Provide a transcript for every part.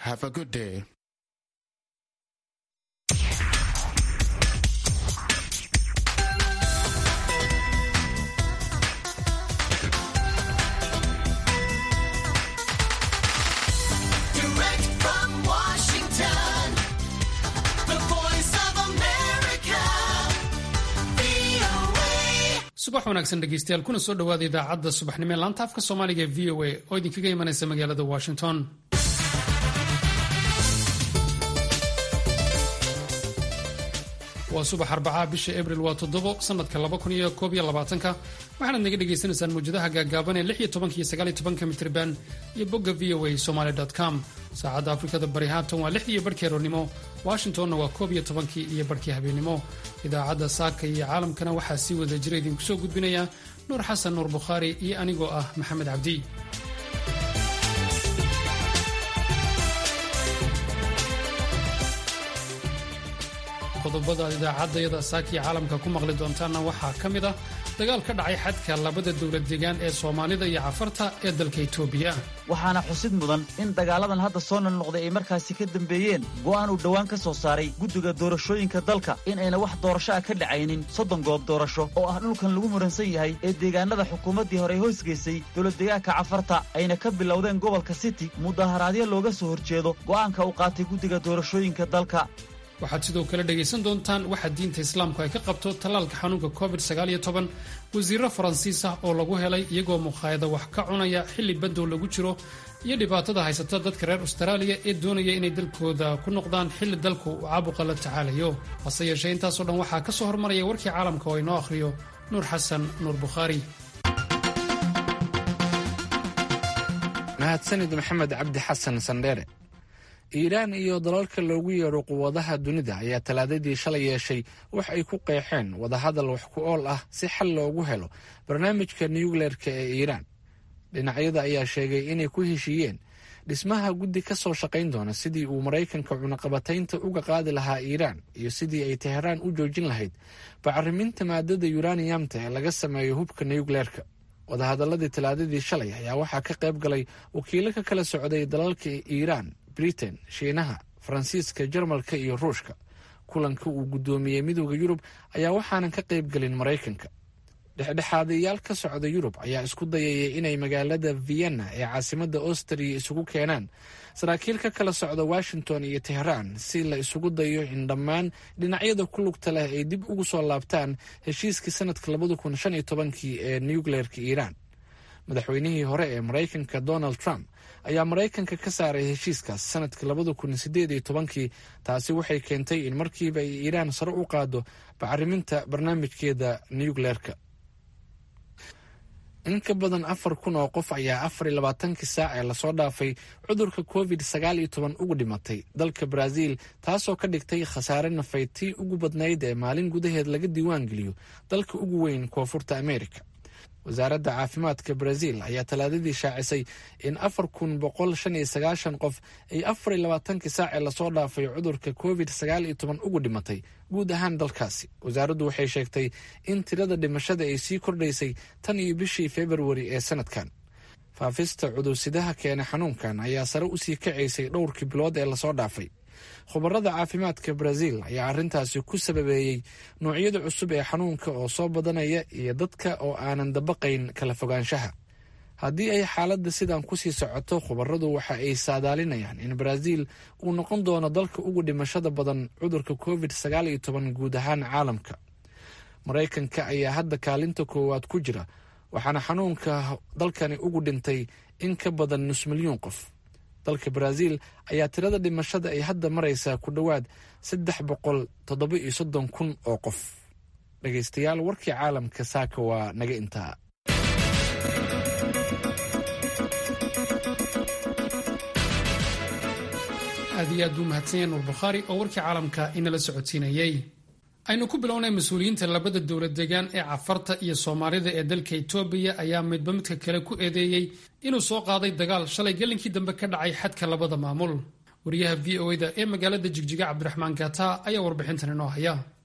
Have a good day. Direct from Washington, the voice of America, VOA. subax wanaagsan dhegeystayaal kuna soo dhowaada idaacadda subaxnimo ee laanta afka soomaaliga ee v o a oo idinkaga imanaysa magaalada washington waa subax arbacaa bisha abril waa toddobo sanadka laba kun iyo koob iyo labaatanka waxaanaad naga dhagaysanaysaan mawjadaha gaagaaban ee lix iyo tobanka iyo sagaal iyo tobanka mitriban iyo bogga v o a somaly com saacadda afrikada bari haatan waa lixdii iyo barhkii aroornimo washingtonna waa koob iyo tobankii iyo barhkii habeenimo idaacadda saaka iyo caalamkana waxaa sii wada jira idinku soo gudbinaya nuur xasan nuur bukhaari iyo anigoo ah maxamed cabdi qodobada idaacaddayada saakiya caalamka ku maqli doontaanna waxaa ka mid ah dagaal ka dhacay xadka labada dowlad deegaan ee soomaalida iyo cafarta ee dalka itoobiya waxaana xusid mudan in dagaaladan hadda soo noqnoqday ay markaasi ka dambeeyeen go'aan uu dhowaan ka soo saaray guddiga doorashooyinka dalka in ayna wax doorasho ah ka dhacaynin soddon goob doorasho oo ah dhulkan lagu muransan yahay ee deegaanada xukuumaddii hore hoosgeysay dowladdeegaanka cafarta ayna ka bilowdeen gobolka city mudaharaadyo looga soo horjeedo go'aanka uu qaatay guddiga doorashooyinka dalka waxaad sidoo kale dhegaysan doontaan waxa diinta islaamku ay ka qabto tallaalka xanuunka covid wasiiro faransiis ah oo lagu helay iyagoo mukhaayada wax ka cunaya xilli badow lagu jiro iyo dhibaatada haysata dadka reer austraaliya ee doonaya inay dalkooda ku noqdaan xilli dalku uu caabuqa la tacaalayo hase yeeshee intaasoo dhan waxaa ka soo hormaraya warkii caalamka oo inoo akhriyo nuur xasan nuur bukhaari mahadsanid maxamed cabdi xasan sandheere iiraan iyo dalalka loogu yeedho quwadaha dunida ayaa talaadadii shalay yeeshay wax ay ku qeexeen wadahadal wax ku ool ah si xal loogu helo barnaamijka nukleerka ee iiraan dhinacyada ayaa sheegay inay ku heshiiyeen dhismaha guddi ka soo shaqayn doona sidii uu maraykanka cunaqabataynta uga qaadi lahaa iiraan iyo sidii ay teheraan u joojin lahayd bacriminta maadada yuraniyamta ee laga sameeyo hubka nukleerka wadahadaladii talaadadii shalay ayaa waxaa ka qayb galay wakiilo ka kala socday dalalka iiraan britain shiinaha faransiiska jarmalka iyo ruushka kulanka uu guddoomiyey midooda yurub ayaa waxaanan ka qayb gelin maraykanka dhexdhexaadayaal ka socda yurub ayaa isku dayaya inay magaalada vienna ee caasimadda austriya isugu keenaan saraakiil ka kala socda washington iyo teheraan si la isugu dayo in dhammaan dhinacyada ku lugta leh ay dib ugu soo laabtaan heshiiskii sanadka labada kun shan iyo tobankii ee nukleerka iiraan madaxweynihii hore ee maraykanka donald trump ayaa maraykanka ka saaray heshiiskaas sanadka labada kun sideed iyo tobankii taasi waxay keentay in markiiba ay iiraan sare u qaado bacriminta barnaamijkeeda nukleerka in ka badan afar kun oo qof ayaa afar iyo labaatankii saac ee lasoo dhaafay cudurka covid sagaal iyo toban ugu dhimatay dalka brazil taasoo ka dhigtay khasaare nafay tii ugu badnayd ee maalin gudaheed laga diiwaan geliyo dalka ugu weyn koonfurta america wasaaradda caafimaadka brazil ayaa talaadadii shaacisay in afar kun boqol shan iyo sagaashan qof ay afar iyo labaatankii saacee lasoo dhaafay cudurka covid sagaal iyo toban ugu dhimatay guud ahaan dalkaasi wasaaraddu waxay sheegtay in tirada dhimashada ay sii kordhaysay tan iyo bishii februari ee sanadkan faafista cudursidaha keena xanuunkan ayaa sare usii kacaysay dhowrkii bilood ee lasoo dhaafay khubarada caafimaadka brazil ayaa arrintaasi ku sababeeyey noocyada cusub ee xanuunka oo soo badanaya iyo dadka oo aanan dabaqayn kala fogaanshaha haddii ay xaaladda sidan kusii socoto khubaradu waxa ay saadaalinayaan in brazil uu noqon doono dalka ugu dhimashada badan cudurka covid sagaal iyo toban guud ahaan caalamka maraykanka ayaa hadda kaalinta koowaad ku jira waxaana xanuunka dalkani ugu dhintay in ka badan nus milyuun qof dalka brazil ayaa tirada dhimashada ay hadda maraysaa ku dhowaad saddex boqol toddoba iyo soddon kun oo qof dhegaystayaal warkii caalamka saaka waa naga intaa aad iyo aad buu mahadsanyahay nuur bukhaari oo warkii caalamka inala socodsiinayey aynu ku bilownay mas-uuliyiinta labada dowlad deegaan ee cafarta iyo soomaalida ee dalka itoobiya ayaa midba midka kale ku eedeeyey inuu soo qaaday dagaal shalay gelinkii dambe ka dhacay xadka labada maamul wariyaha v o da ee magaalada jigjiga cabdiraxmaan gata ayaa warbixintan inoo haya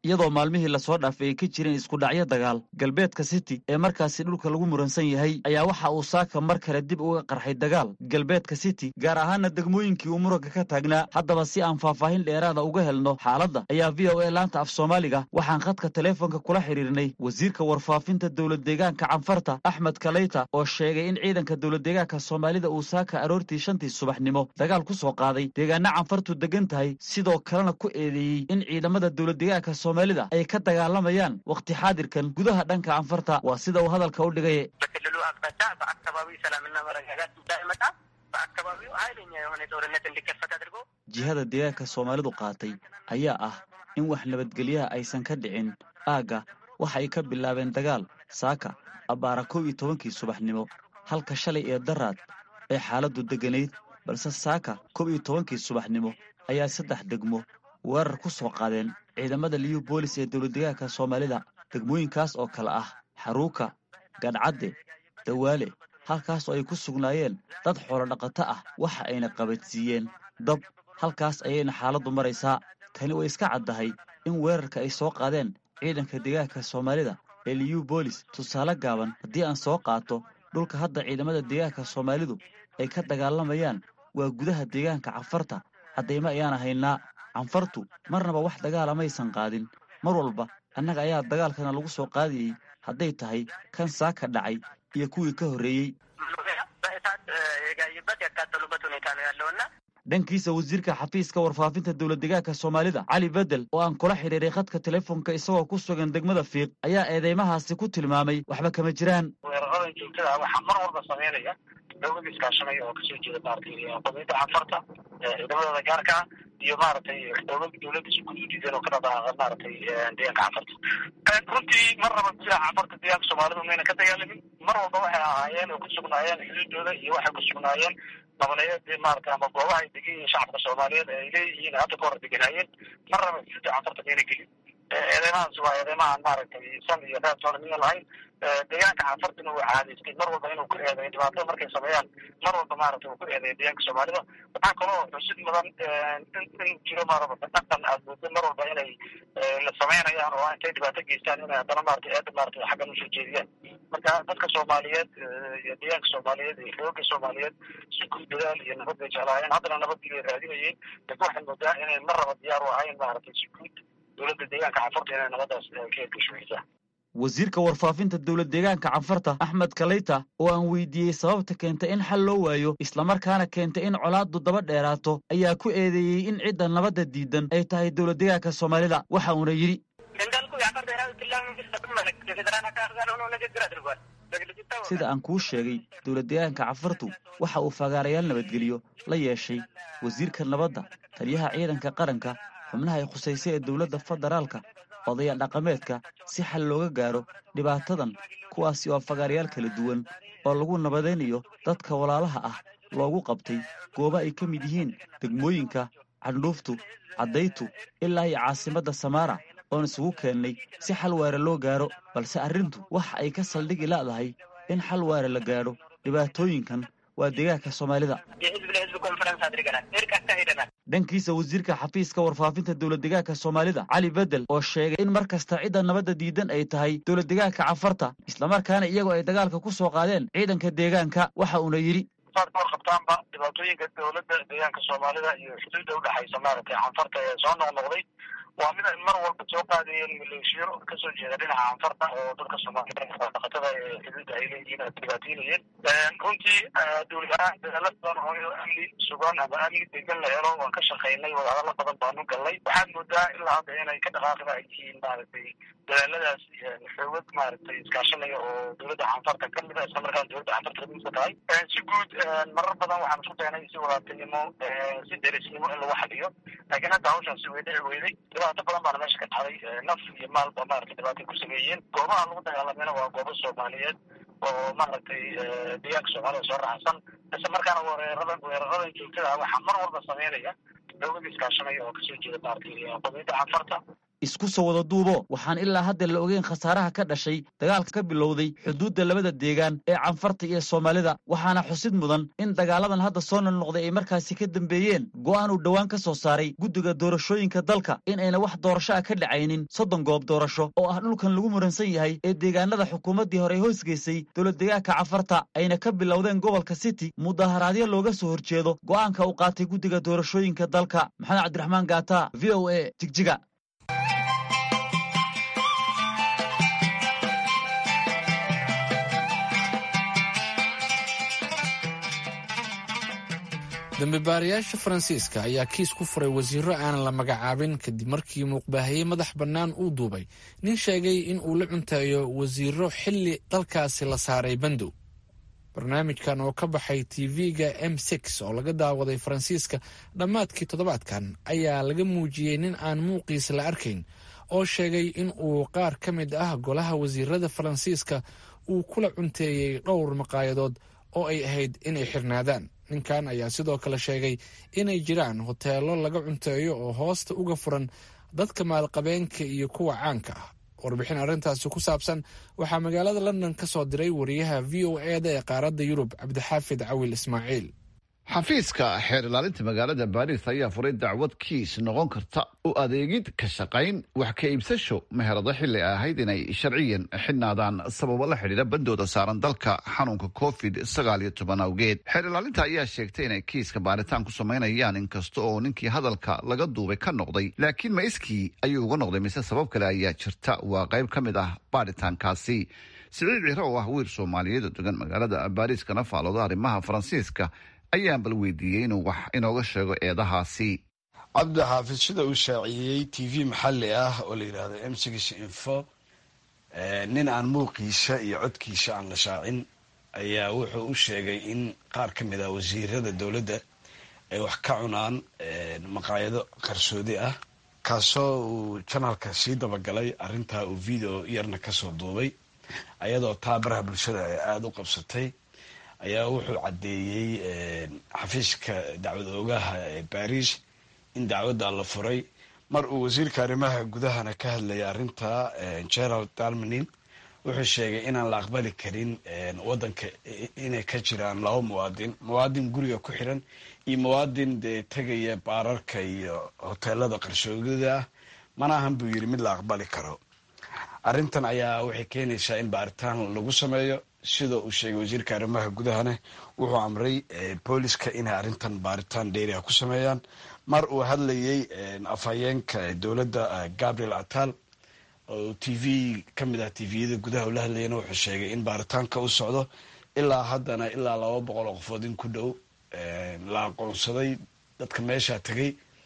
iyadoo maalmihii lasoo dhaafay ay ka jireen iskudhacyo dagaal galbeedka city ee markaasi dhulka lagu muransan yahay ayaa waxa uu saaka mar kale dib uga qarxay dagaal galbeedka city gaar ahaana degmooyinkii uu muranka ka taagnaa haddaba si aan faahfaahin dheeraada uga helno xaaladda ayaa v o a laanta af soomaaliga waxaan khadka taleefonka kula xidhiirnay wasiirka warfaafinta dowlad deegaanka canfarta axmed kaleyta oo sheegay in ciidanka dowlad deegaanka soomaalida uu saaka aroortii shantii subaxnimo dagaal ku soo qaaday deegaana canfartu degan tahay sidoo kalena ku eedeeyey in ciidamada dowlad deegaanka soomaalida ay ka dagaalamayaan wakhti xaadirkan gudaha dhanka canfarta waa sida uu hadalka u dhigay በክልሉ አቅጣጫ በአካባቢው ሰላምና መረጋጋት እንዳይመጣ በአካባቢው ኃይለኛ የሆነ ጦርነት እንዲከፈት አድርጎ jihada deegaanka soomaalidu qaatay ayaa ah in wax nabadgelyaha aysan ka dhicin aagga waxa ay ka bilaabeen dagaal saaka abbaara kow iyo tobankii subaxnimo halka shalay ee daraad ee xaaladdu degganayd balse saaka kow iyo tobankii subaxnimo ayaa saddex degmo weerar ku soo qaadeen ciidamada liyu boolis ee dowladdeegaanka soomaalida degmooyinkaas oo kale ah xaruuka gadhcadde dawaale halkaas oo ay ku sugnaayeen dad xoolo dhaqato ah waxa ayna qabadsiiyeen dab halkaas ayayna xaaladdu maraysaa tani way iska caddahay in weerarka ay soo qaadeen ciidanka deegaanka soomaalida ee liyu boolis tusaale gaaban haddii aan soo qaato dhulka hadda ciidamada deegaanka soomaalidu ay ka dagaalamayaan waa gudaha deegaanka canfarta caddaymo ayaana haynaa canfartu marnaba wax dagaala maysan qaadin mar walba annaga ayaa dagaalkana lagu soo qaadayey hadday tahay kan saaka dhacay iyo kuwii ka horreeyey በእሳት የጋዩበት ያቃጠሉበት ሁኔታ ነው ያለውና dhankiisa wasiirka xafiiska warfaafinta dowlad deegaanka soomaalida cali bedel oo aan kula xidhiiray khadka telefoonka isagoo ku sugan degmada fiiq ayaa eedeymahaasi ku tilmaamay waxba kama jiraan weeraradan joogtada waxaa mar walba sameynaya dowlada iskaashanaya oo kasoo jeeda maaragtay qomiyadda canfarta ciidamadooda gaarka ah iyo maaragtay dowlad dowladda si guud u diideen oo ka dhadaaqa maaragtay deegaanka canfarta runtii mar raba gudaha canfarta deegaanka soomaalidu mayna ka dagaalamin mar walba waxay ahaayeen oo ku sugnaayeen xuduudooda iyo waxay ku sugnaayeen nabaneeyadii maaragtay ama goobaha ay degan yihiin shacabka soomaaliyeed ee ay leeyihiin hadda ka hor deganaayeen mar raba xuduudda canfarta mayna gelin eedeymahaas waa eedeymahaan maaragtay san iyo reer toonamiya lahayn deegaanka canfartina uu caadaystay mar walba inuu ku eedeeyo dhibaatada markay sameeyaan mar walba maaragtay uu ku eedeeyo deegaanka soomaalida waxaa kaloo xusid mudan in jiro maaraba dhaqan aad moodo mar walba inay la sameynayaan oo intay dhibaato geystaan inay haddana maaragtay eeda maaragtay xaggan usoo jeediyaan marka dadka soomaaliyeed iyo deegaanka soomaaliyeed iyo xooga soomaaliyeed si guud dadaal iyo nabad bay jeclaayeen haddana nabadii bay raadinayeen laakiin waxay moodaa inay mar raba diyaar u ahayn maaragtay si guud dowladda deegaanka canfarta inay nabadaas ka hirgashooysaa wasiirka warfaafinta dowlad deegaanka canfarta axmed kaleyta oo aan weydiiyey sababta keenta in xal loo waayo islamarkaana keenta in colaaddu daba dheeraato ayaa ku eedeeyey in cidda nabadda diidan ay tahay dowlad deegaanka soomaalida waxa uuna yidhi እንዳልኩ የአፋር ብሔራዊ ክልላዊ መንግስት በሚመለከት የፌዴራል አካል ጋር ሆኖ ንግግር አድርጓል። በግልጽ ይታወቃል። sida aan kuu sheegay dowlad deegaanka canfartu waxa uu fagaarayaal nabadgelyo la yeeshay wasiirka nabadda taliyaha ciidanka qaranka xubnaha ay khusaysay ee dowladda federaalka odaya dhaqameedka si xal looga gaaro dhibaatadan kuwaasi oo fagaarayaal kala duwan oo lagu nabadaynayo dadka walaalaha ah loogu qabtay goobo ay ka mid yihiin degmooyinka candhuuftu caddaytu ilaa iyo caasimadda samaara oon isugu keennay si xal waare loo gaaro balse arrintu waxa ay ka saldhigi la'dahay in xal waare la gaadho dhibaatooyinkan waa deegaanka soomaalida የህዝብ ለህዝብ ኮንፈረንስ አድርገናል። እርቅ አካሂደናል። dhankiisa wasiirka xafiiska warfaafinta dowlad deegaanka soomaalida cali bedel oo sheegay in mar kasta cidda nabadda diidan ay tahay dowlad deegaanka canfarta islamarkaana iyagoo ay dagaalka ku soo qaadeen ciidanka deegaanka waxa uuna yidhi saad ka warqabtaanba dhibaatooyinka dowladda deegaanka soomaalida iyo xuduudda udhexaysa maaragtay canfarta ee soo noqnoqday waa mid ay mar walba soo qaadayeen maleeshiyo kasoo jeeda dhinaca canfarta oo dadka soomaalida dhaqatada ee xuduudda ay leeyihiin ay dhibaataynayeen runtii dowlad ahaan dadaalo badan oo amni sugan ama amni degan la helo waan ka shaqaynay wadahadalo badan baanu galnay waxaad moodaa ilaa hadda inay ka dhaqaaqda ay yihiin maaragtay dadaaladaas xoogad maaragtay iskaashanaya oo dowladda canfarta kamid a isla markaana dowladda canfarta kamidka tahay si guud marar badan waxaan isku daynay si walaaltinimo si derisnimo in lagu xaliyo laakiin hadda hawshaasi way dhici weyday dhibaato badan baana meesha ka dhacday naf iyo maalba maaragtay dhibaatay ku sameeyeen goobaha lagu dagaalamayna waa goobo soomaaliyeed oo maaragtay deegaanka soomaalida soo raacsan isla markaana weeraradan weeraradan joogtada ah waxaa mar walba sameynaya dowlada iskaashanaya oo kasoo jeeda maaragtay qomiyadda canfarta isku soo wada duubo waxaan ilaa hadda la ogeyn khasaaraha ka dhashay dagaalka ka bilowday xuduudda labada deegaan ee canfarta iyo soomaalida waxaana xusid mudan in dagaaladan hadda soo noqnoqday ay markaasi ka dambeeyeen go'aan uu dhowaan ka soo saaray guddiga doorashooyinka dalka in ayna wax doorasho ah ka dhacaynin soddon goob doorasho oo ah dhulkan lagu muransan yahay ee deegaanada xukuumaddii hore hoosgeysay dowladdegaanka canfarta ayna ka bilowdeen gobolka city mudaharaadyo looga soo horjeedo go'aanka uu qaatay guddiga doorashooyinka dalka maxamed cabdiraxmaan gaata v o a jigjiga dambibaarayaasha faransiiska ayaa kiis ku furay wasiiro aanan la magacaabin kadib markii muuqbaahiyey madax bannaan uu duubay nin sheegay in uu la cunteeyo wasiiro xilli dalkaasi la saaray bandow barnaamijkan oo ka baxay tv-ga m six oo laga daawaday faransiiska dhammaadkii toddobaadkan ayaa laga muujiyey nin aan muuqiisa la arkayn oo sheegay in uu qaar ka mid ah golaha wasiirada faransiiska uu kula cunteeyey dhowr maqaayadood oo ay ahayd inay xirnaadaan ninkan ayaa sidoo kale sheegay inay jiraan hoteelo laga cunteeyo oo hoosta uga furan dadka maalqabeenka iyo kuwa caanka ah warbixin arrintaasi ku saabsan waxaa magaalada london ka soo diray wariyaha v o e da ee qaaradda yurub cabdixaafid cawil ismaaciil xafiiska xeer ilaalinta magaalada baris ayaa furay dacwad kiis noqon karta u adeegid ka shaqayn wax ka iibsasho meherado xilli ay ahayd inay sharciyan xidhnaadaan sababo la xidhiidha bandooda saaran dalka xanuunka covid sagaal iyo toban awgeed xeer ilaalinta ayaa sheegtay inay kiiska baaritaan ku samaynayaan inkasta oo ninkii hadalka laga duubay ka noqday laakiin ma iskii ayuu uga noqday mise sabab kale ayaa jirta waa qayb ka mid ah baaritaankaasi siciid ciro oo ah wiil soomaaliyeed oo degan magaalada baris kana faalooda arrimaha faransiiska ayaan bal weydiiyey inuu wax inooga sheego eedahaasi cabdi xaafid sida uu shaaciyey t v maxalli ah oo la yidhaahdo m six info nin aan muuqiisa iyo codkiisa aan la shaacin ayaa wuxuu u sheegay in qaar ka mid ah wasiirada dowladda ay wax ka cunaan maqaayado qarsoodi ah kaasoo uu janalka sii dabagalay arrintaa uu video yarna kasoo duubay ayadoo taa baraha bulshada ay aada u qabsatay ayaa wuxuu caddeeyey xafiiska dacwad oogaha ee baris in dacwadda la furay mar uu wasiirka arrimaha gudahana ka hadlayay arrinta gerald dalmanin wuxuu sheegay inaan la aqbali karin wadanka inay ka jiraan laba muwaadin muwaadin guriga ku xiran iyo muwaadin dee tegaya baararka iyo hoteelada qarshoogada ah mana ahan buu yidhi mid la aqbali karo arrintan ayaa waxay keenaysaa in baaritaan lagu sameeyo sida uu sheegay wasiirka arrimaha gudahana wuxuu amray booliska inay arrintan baaritaan dheeriha ku sameeyaan mar uu hadlayey afhayeenka dowladda gabriel atal oo t v ka mid ah tviyada gudaha ula hadlayana wuxuu sheegay in baaritaanka u socdo ilaa haddana ilaa laba boqol oo qofood in ku dhow la aqoonsaday dadka meesha tegay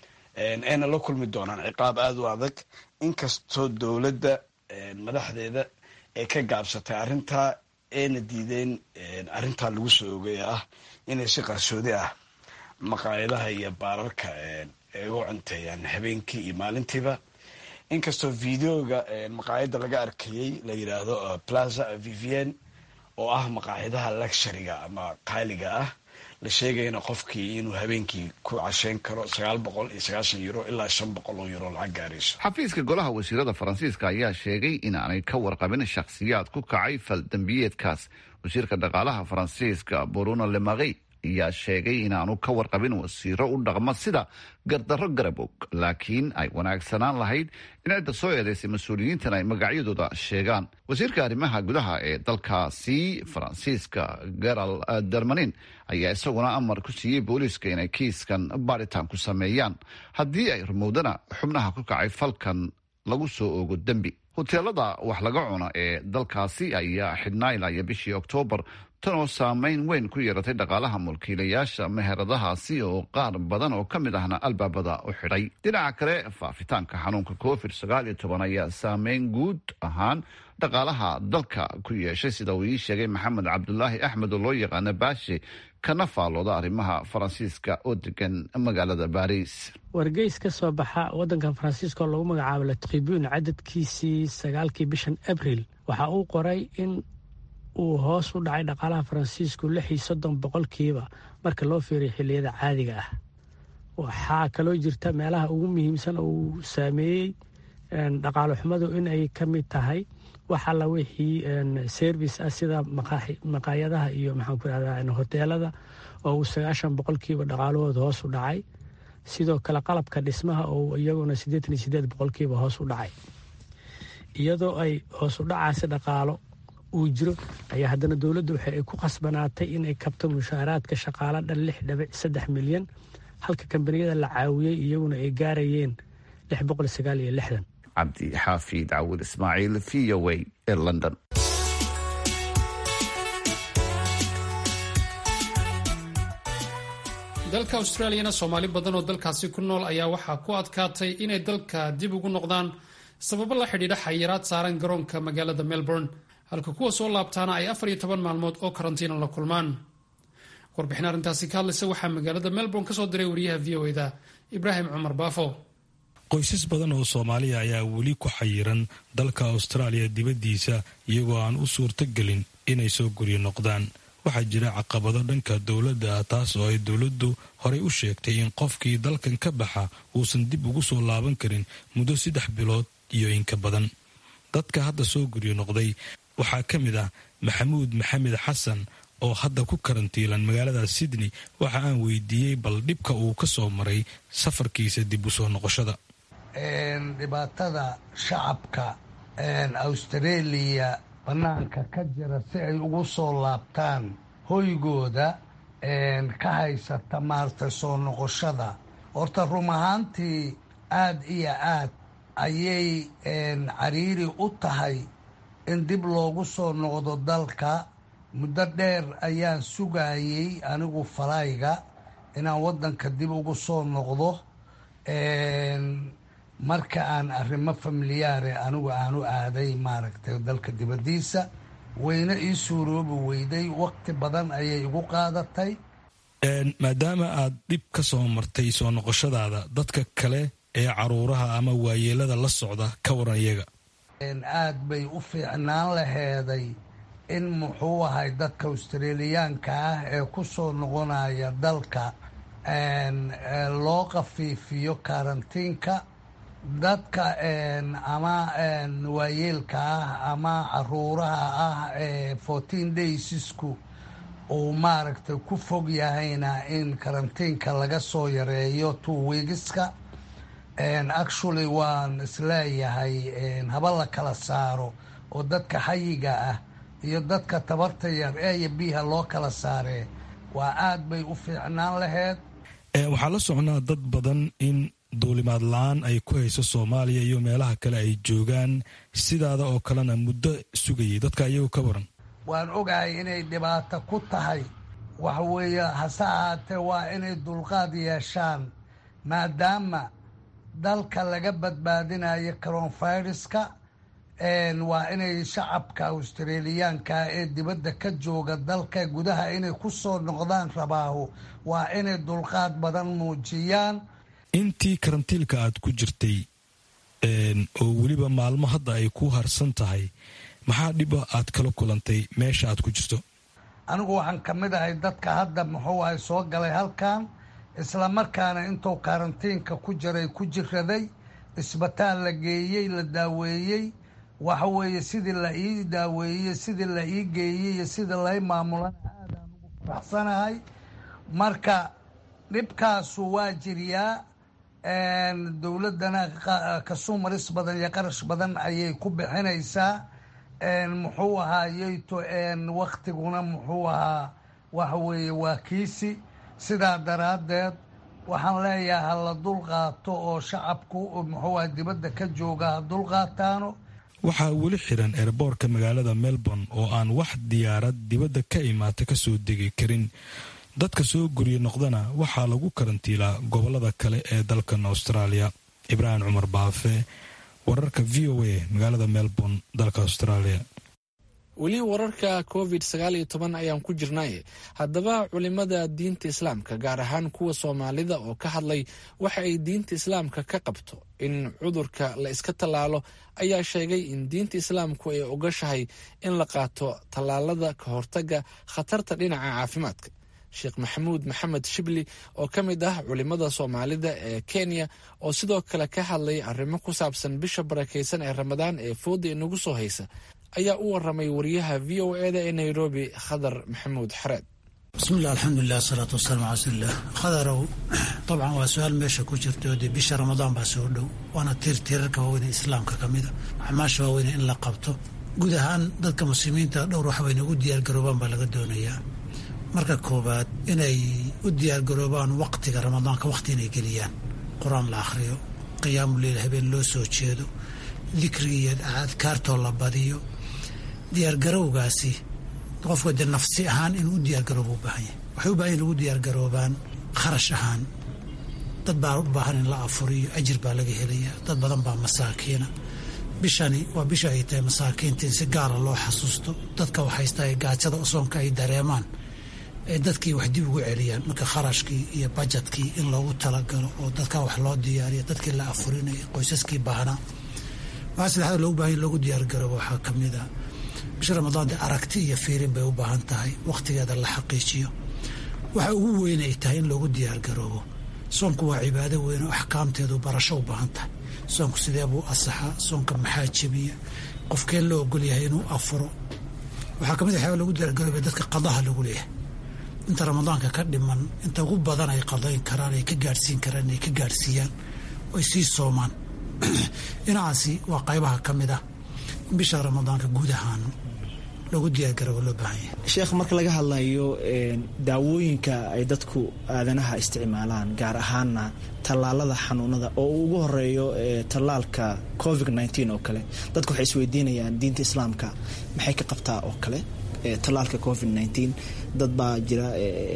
ayna la kulmi doonaan ciqaab aada u adag inkastoo dowladda madaxdeeda ay ka gaabsatay arrintaa ayna diideen arrintaa lagu soo ogay ah inay si qarsoodi ah maqaayadaha iyo baararka ay uga cunteeyaan habeenkii iyo maalintiiba inkastoo videoga maqaayadda laga arkayey la yidhaahdo plaza vivien oo ah maqaayadaha luxuriga ama qaaliga ah la sheegayana qofkii inuu habeenkii ku casheyn karo sagaal boqol iyo sagaashan euro ilaa shan boqol oo euro lacag gaarayso xafiiska golaha wasiirada faransiiska ayaa sheegay inaanay ka warqabin shakhsiyaad ku kacay fal dembiyeedkaas wasiirka dhaqaalaha faransiiska bruno lemaqey ayaa sheegay inaanu ka warqabin wasiiro u dhaqma sida gardarro garabog laakiin ay wanaagsanaan lahayd in cidda soo eedaysay mas-uuliyiintan ay magacyadooda sheegaan wasiirka arrimaha gudaha ee dalkaasi faransiiska garal dermanin ayaa isaguna amar ku siiyey booliiska inay kiiskan baaritaan ku sameeyaan haddii ay rumowdana xubnaha ku kacay falkan lagu soo oogo dembi hoteelada wax laga cuno ee dalkaasi ayaa xidhnaa ilaa iyo bishii oktoobar tan oo saameyn weyn ku yeeratay dhaqaalaha mulkiilayaasha meheradahaasi oo qaar badan oo ka mid ahna albaabada u xidhay dhinaca kale faafitaanka xanuunka covid sagaal iyo toban ayaa saameyn guud ahaan dhaqaalaha dalka ku yeeshay sida uu ii sheegay maxamed cabdulaahi axmed oo loo yaqaano baashe kana faalooda arrimaha faransiiska oo degan magaalada baris wargeys ka soo baxa wadankan faransiiska oo lagu magacaabo la tribune cadadkiisii sagaalkii bishan abril waxa uu qoray in uu hoos u dhacay dhaqaalaha faransiisku lix iyo soddon boqolkiiba marka loo fiiriyo xilliyada caadiga ah waxaa kaloo jirta meelaha ugu muhiimsan oo uu saameeyey dhaqaalo xumadu inay ka mid tahay wax alla wixii service ah sida maqaayadaha iyo maxaan ku irahdaa hoteelada oo uu sagaashan boqolkiiba dhaqaalahooda hoos u dhacay sidoo kale qalabka dhismaha oo iyaguna siddeetan iyo siddeed boqolkiiba hoos u dhacay iyadoo ay hoos u dhacaasi dhaqaalo uu jiro ayaa haddana dowladdu waxa ay ku khasbanaatay inay kabto mushaaraadka shaqaalo dhan lix dhibic saddex milyan halka kambaniyada la caawiyey iyaguna ay gaarayeen lix boqol sagaal iyo lixdan cabdi xaafid cawil ismaaciil v o a ee london dalka australiyana soomaali badan oo dalkaasi ku nool ayaa waxaa ku adkaatay inay dalka dib ugu noqdaan sababo la xidhiidha xayiraad saaran garoonka magaalada melbourne halka kuwa soo laabtaana ay afar iyo toban maalmood oo karantiina la kulmaan warbixin arrintaasi ka hadlaysa waxaa magaalada melbourne kasoo diray wariyaha v o eda ibraahim cumar baafo qoysas badan oo soomaaliya ayaa weli ku xayiran dalka austraaliya dibaddiisa iyagoo aan u suurto gelin inay soo guryo noqdaan waxaa jira caqabado dhanka dowladda ah taas oo ay dowladdu horey u sheegtay in qofkii dalkan ka baxa uusan dib ugu soo laaban karin muddo saddex bilood iyo inka badan dadka hadda soo guryo noqday waxaa ka mid ah maxamuud maxamed xasan oo hadda ku karantiilan magaalada sydney waxa aan weydiiyey bal dhibka uu ka soo maray safarkiisa dib u soo noqoshada dhibaatada shacabka australia bannaanka ka jira si ay ugu soo laabtaan hoygooda ka haysata maaragtay soo noqoshada horta rum ahaantii aad iyo aad ayay cariiri u tahay in dib loogu soo noqdo dalka muddo dheer ayaan sugayey anigu falayga inaan waddanka dib ugu soo noqdo marka aan arrimo familiyaare anigu aanu aaday maaragtay dalka dibaddiisa wayna ii suuroobi weyday waqti badan ayay igu qaadatay maadaama aad dhib ka soo martay soo noqoshadaada dadka kale ee caruuraha ama waayeelada la socda ka waran iyaga aad bay u fiicnaan laheeday in muxuu ahay dadka australiyaanka ah ee ku soo noqonaya dalka loo khafiifiyo karantiinka dadka ama waayeelka ah ama caruuraha ah ee fourteen daysisku uu maaragtay ku fog yahayna in karantiinka laga soo yareeyo two weegiska actually waan isleeyahay haba la kala saaro oo dadka xayiga ah iyo dadka tabarta yar eeyo biha loo kala saaree waa aad bay u fiicnaan laheyd waxaa la socnaa dad badan in duulimaad la-aan ay ku hayso soomaaliya iyo meelaha kale ay joogaan sidaada oo kalena muddo sugayay dadka iyagu ka waran waan ogahay inay dhibaato ku tahay waxa weeye hase ahaatee waa inay dulqaad yeeshaan maadaama dalka laga badbaadinayo coronaviruska waa inay shacabka australiyaanka ee dibadda ka jooga dalka gudaha inay ku soo noqdaan rabaahu waa inay dulqaad badan muujiyaan intii karantiilka aad ku jirtay oo weliba maalmo hadda ay ku harsan tahay maxaa dhiba aad kala kulantay meesha aad ku jirto anigu waxaan ka mid ahay dadka hadda muxuu ahay soo galay halkan isla markaana intuu karantiinka ku jiray ku jiraday isbitaal la geeyey la daaweeyey waxa weeye sidii la ii daaweeyey sidii la ii geeyey iyo sidii lai maamulana aadaan ugu faraxsanahay marka dhibkaasu waa jiriyaa dowladdana kasuumaris badan iyo qarash badan ayay ku bixinaysaa muxuu ahaayeyto waktiguna muxuu ahaa waxa weeye waa kiisi sidaa daraaddeed waxaan leeyahay ha la dulqaato oo shacabku muxuu aha dibadda ka jooga ha dulqaataano waxaa weli xiran eerboorka magaalada melbourne oo aan wax diyaarad dibadda ka imaata ka soo degi karin dadka soo guryo noqdana waxaa lagu karantiilaa gobolada kale ee dalkan austraaliya ibraahim cumar baafe wararka v o a magaalada melbourne dalka australia weli wararka covid sagaal iyo toban ayaan ku jirnay haddaba culimada diinta islaamka gaar ahaan kuwa soomaalida oo ka hadlay waxa ay diinta islaamka ka qabto in cudurka la iska tallaalo ayaa sheegay in diinta islaamku ay ogashahay in la qaato tallaalada ka hortaga khatarta dhinaca caafimaadka sheekh maxamuud maxamed shibli oo ka mid ah culimada soomaalida ee kenya oo sidoo kale ka hadlay arrimo ku saabsan bisha barakaysan ee ramadaan ee fooda inagu soo haysa ayaa u waramay wariyaha v o eda ee nairobi khadar maxamuud xareed bismillahi alxamdulilah asalaatu wasalaamu cala rasuulilah khadarow dabcan waa su-aal meesha ku jirta oo dee bisha ramadaan baa soo dhow waana tiir tiirarka waaweyne islaamka ka mida acmaasha waaweyne in la qabto guud ahaan dadka muslimiinta dhowr wax wayna ugu diyaargaroobaan baa laga doonayaa marka koowaad inay u diyaargaroobaan waqtiga ramadaanka waqti inay geliyaan qur-aan la akhriyo qiyaamu leyl habeen loo soo jeedo dikriga iyo adkaartoo la badiyo diyaargarowgaasi qofka dee nafsi ahaan inuu u diyaargarooba u baahan yahay waxay u baahan in lagu diyaargaroobaan kharash ahaan dad baa u baahan in la afuriyo ajir baa laga helaya dad badan baa masaakiina bishani waa bisha ay tahay masaakiinta in si gaara loo xasuusto dadka waxaysta gaajada soonka ay dareemaan ee dadkii wax dib ugu celiyaan marka kharashkii iyo bajetkii in loogu talagalo oo dadka wax loo diyaariyo dadkii la afurinaya qoysaskii baahnaa waxaa saddexaad loogu baahan loogu diyaargaroobo waxaa ka mid ah bisha ramadaan dee aragti iyo fiirin bay u baahan tahay wakhtigeeda la xaqiijiyo waxa ugu weyn ay tahay in loogu diyaargaroobo soonku waa cibaado weyn oo axkaamteedu barasho u baahan tahay soonku sidee buu asaxaa soonka maxaa jebiya qofkeen loo ogol yahay inuu afuro waxaa kamid waxyaaba lagu diyaargarooba dadka qadaha lagu leeyahay inta ramadaanka ka dhiman inta ugu badan ay qadayn karaan ay ka gaadhsiin karaan inay ka gaadhsiiyaan oy sii soomaan dhinacaasi waa qaybaha ka mid ah in bisha ramadaanka guud ahaan loogu diyaargaroobo loo baahan yahay sheekh marka laga hadlayo daawooyinka ay dadku aadanaha isticmaalaan gaar ahaana tallaalada xanuunada oo uu ugu horeeyo tallaalka covid nteen oo kale dadku waxay isweydiinayaan diinta islaamka maxay ka qabtaa oo kale tallaalka covid nteen dad baa jira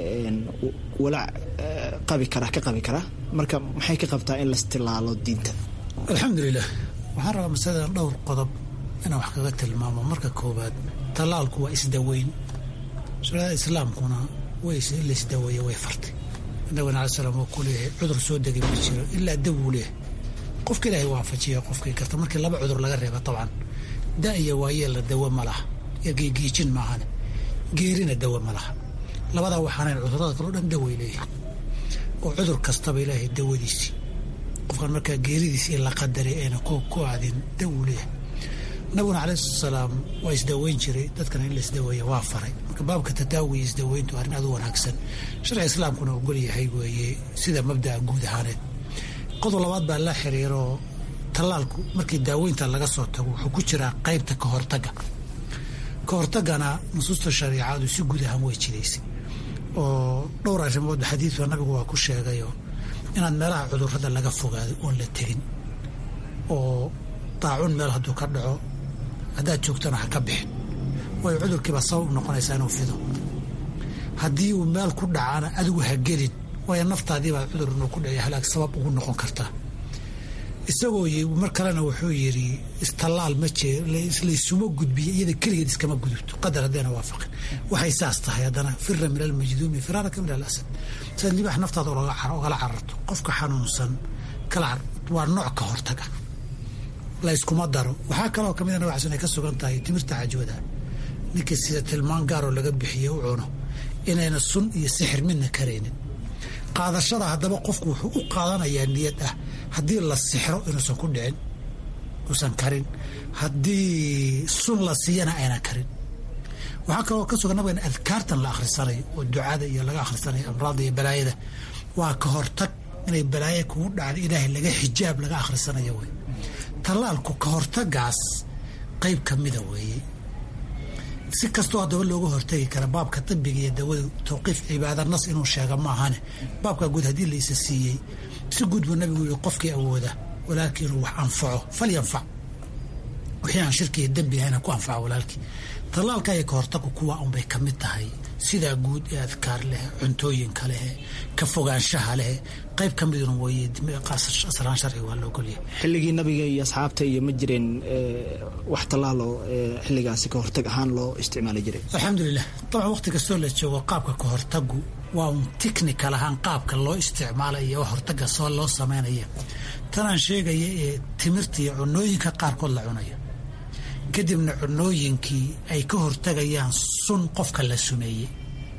walaac qabi kara ka qabi kara marka maxay ka qabtaa in lastilaalo diinta alxamdulilah waxaan rabaa masaladan dhowr qodob inaan wax kaga tilmaamo marka koowaad tallaalku waa isdaweyn shariicada islaamkuna way in la isdaweeya way fartay nabigana alai slam wuu ku leeyahay cudur soo degay ma jiro ilaa daw uu leeyahay qofka ilaahay waafajiya qofkii karta markii laba cudur laga reeba dabcan da iyo waayeelna dawo ma laha ergeygiijin maahane geerina dawo ma laha labadaa waxaanayn cudurada kaleo dhan daway leeyahay oo cudur kastaba ilaahay dawadiisii qofkan markaa geeridiisi in la qadaray ayna ku aadin daw uu leeyahay nabiguna calayhi salaam waa isdaweyn jiray dadkana in la isdaweeya waa faray marka baabka tadaawiya isdaweyntu arrin aad u wanaagsan sharciga islaamkuna ogol yahay weeye sida mabda'a guud ahaaneed qodob labaad baa la xiriiro tallaalku markii daaweynta laga soo tago wuxuu ku jiraa qaybta ka hortagga ka hortaggana nusuusta shariicadu si guud ahaan way jidaysay oo dhowr arrimood xadiidka nabigu waa ku sheegayoo inaad meelaha cudurrada laga fogaado oon la tegin oo daacun meel hadduu ka dhaco haddaad joogtana ha ka bixin waayo cudurkiibaa sabab u noqonaysaa inuu fido haddii uu meel ku dhacana adigu ha gelin waayo naftaadiibaa cudur inuu ku dhaciyo halaag sabab ugu noqon kartaa isagoo mar kalena wuxuu yidhi istallaal ma jee laysuma gudbiyo iyada keligeed iskama gudubto qadar haddayna waafaqin waxay saas tahay haddana fira min almajduumi firaaraka min alasad sidaad libaax naftaada ogala cararto qofka xanuunsan kala waa nooc ka hortaga layskuma daro waxaa kaloo kamid nabig xasan ay ka sugan tahay timirta cajwada ninkii sida tilmaan gaaroo laga bixiye u cuno inayna sun iyo sixir midna karaynin qaadashada haddaba qofku wuxuu u qaadanayaa niyad ah haddii la sixro inuusan ku dhicin uusan karin haddii sun la siiyana aynan karin waxaa kaloo ka sugan nabiga in adkaartan la akhrisanayo oo ducada iyo laga akhrisanayo amraadda iyo balaayada waa ka hortag inay balaayo kugu dhacdo ilaahay laga xijaab laga akhrisanayo wey tallaalku ka hortagaas qayb ka mida weeye si kastoo haddaba looga hortagi kara baabka tibiga iyo dawada tawqiif cibaada nas inuu sheega maahane baabka guud haddii la isa siiyey si guud buu nabigu yii qofkii awooda walaalkii inuu wax anfaco falyanfac wixii aan shirki iyo dembi ahayna ku anfaco walaalkii tallaalka iyo ka hortagu kuwa unbay ka mid tahay sidaa guud ee adkaar leh cuntooyinka leh ka fogaanshaha leh qayb ka miduna weeye aslaan sharci waa la ogolyahay xilligii nabiga iyo asxaabta iyo ma jireen wax tallaalo xilligaasi ka hortag ahaan loo isticmaali jiray alxamdulilah dabcan waqti kastoo la joogo qaabka ka hortagu waa un technical ahaan qaabka loo isticmaalay iyo wax hortaga soo loo samaynaya tanaan sheegaya ee timirta iyo cunooyinka qaarkood la cunayo kadibna cunooyinkii ay ka hortagayaan sun qofka la sumeeyey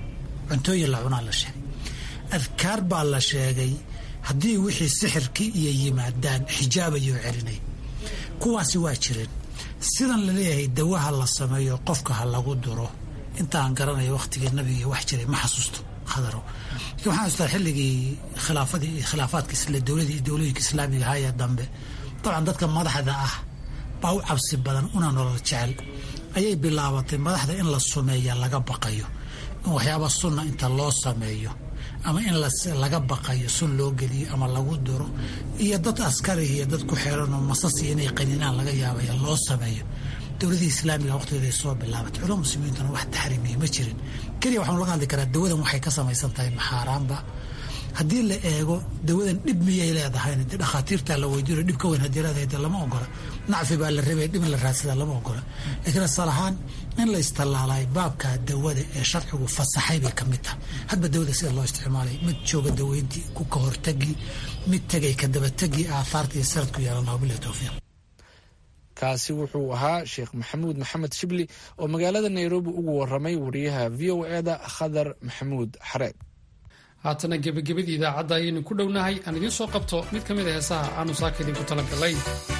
cuntooyin la cunaa la sheegay adkaar baa la sheegay haddii wixii sixirkii iyo yimaadaan xijaabayoo celinay kuwaasi waa jireen sidan la leeyahay dawaha la sameeyo qofka ha lagu duro intaan garanayo wakhtigii nabiga wax jiray ma xasuusto khadaro lakin waxaan xasuustaa xilligii khilaafadii khilaafaadka isla dowladii dowlooyinka islaamiga ahaa ee dambe dabcan dadka madaxda ah baa u cabsi badan una nolol jecel ayay bilaabatay madaxda in la sumeeya laga baqayo in waxyaaba sunna inta loo sameeyo ama in laga baqayo sun loo geliyo ama lagu duro iyo dad askari iyo dad ku xeeran oo masasi inay qaninaan laga yaabaya loo sameeyo dowladii islaamiga waqtigeeday soo bilaabatay culama muslimiintuna wax taxriimiya ma jirin keliya waxaan laga hadli karaa dawadan waxay ka samaysan tahay maxaaraanba haddii la eego dawadan dhib miyay leedahayna dee dhakhaatiirtaa la weydiino dhib ka weyn haddii leedahay dee lama ogola nacfi baa la rabay dhib in la raadsadaa lama ogola laakiin asal ahaan in la istallaalay baabka dawada ee sharcigu fasaxay bay ka mid tahay hadba dawada sida loo isticmaalay mid jooga daweyntii ku ka hortagi mid tegay ka dabategi aahaarta iyo sanadku yeelana wabilahi towfiiq kaasi wuxuu ahaa sheekh maxamuud maxamed shibli oo magaalada nairobi ugu waramay wariyaha v o eda khadar maxamuud xareed haatana gebagabadii idaacadda ayaynu ku dhownahay aan idiin soo qabto mid ka mid a heesaha aanu saaka idinku talagalay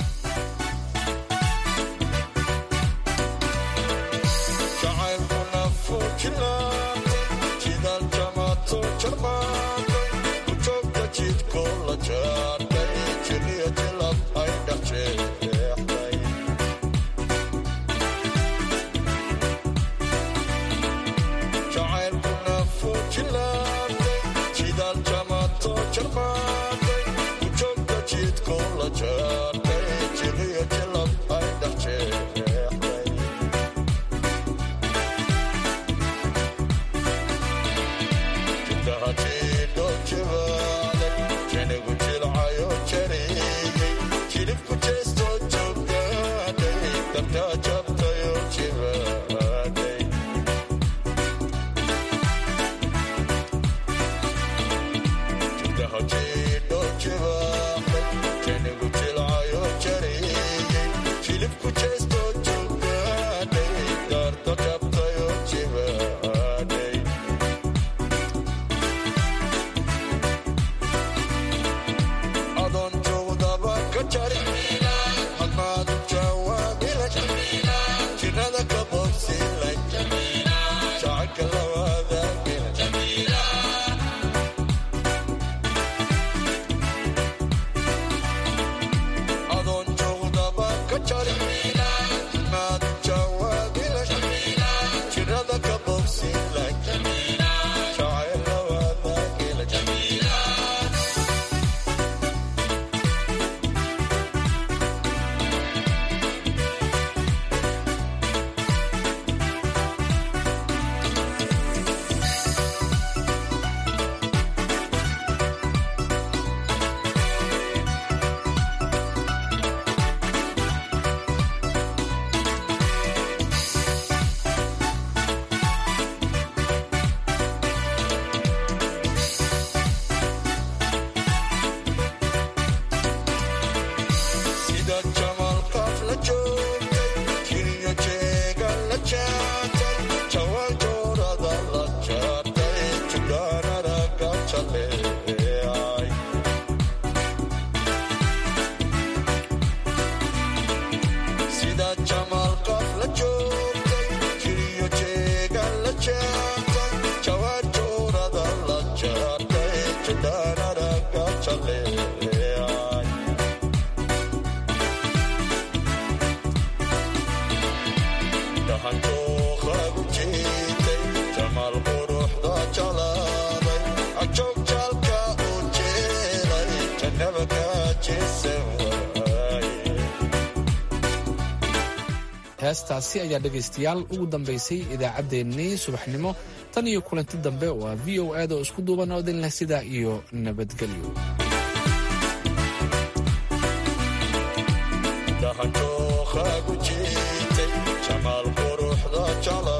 heestaasi ayaa dhegaystayaal ugu dambaysay idaacaddeenii subaxnimo tan iyo kulanti dambe waa v o aad oo isku duuban oo idin leh sidaa iyo nabadgelyo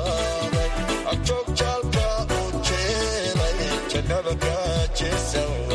Jaalka u jeelay jannada ka jeesan